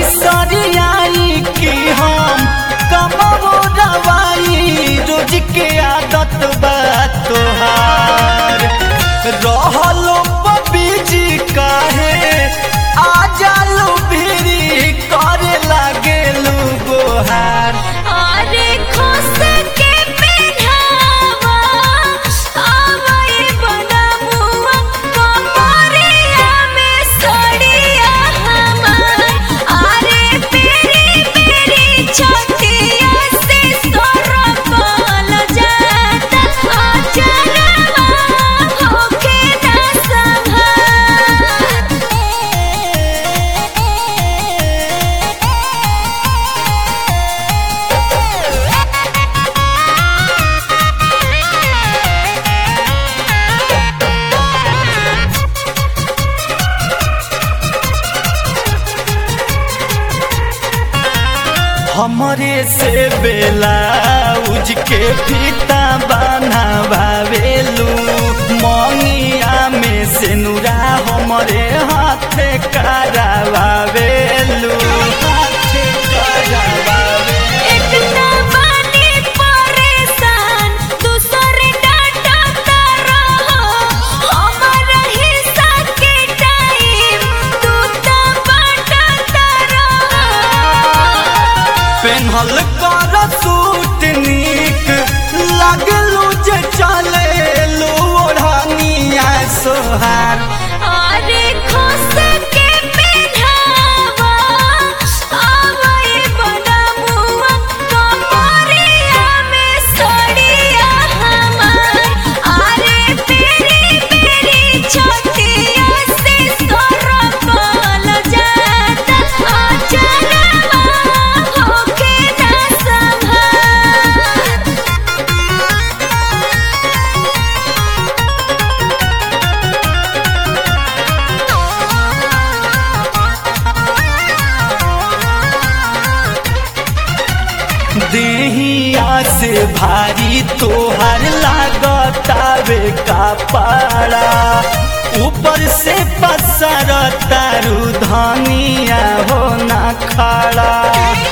सरियाई की हम कमो दवाई रोज के आदत बा तोहार रहलो बीजी काहे आ जालू भिरी करे लागेलू गोहार अरे खुश के पेढ़ावा आवे बनमुआ कमरिया में सड़िया हमार अरे पेरी पेरी छतिया से सरपल जाता अचरवा होके ना संभार हमरे से बेला उज के फीता बाना भावेलू मंगिया में से नुरा हमरे हाथे करावेलू हाथे करावेलू इतना बानी परेशान दूसरे डाटा रहो हमारा हिस्सा के टाइम तू तो बांटता रहो पेन्हल कर सूट नीक लगलू जे चलेलू ओढ़निया सोहार अरे खुश के पेढ़ावा आवे बनमुआ कमरिया में सड़िया हमार अरे पेरी पेरी छतिया से सरपल जाता अचरवा होके ना संभार देहिया से भारी तोहर लागतावे का पारा ऊपर से पसर तारू धनिया हो ना खड़ा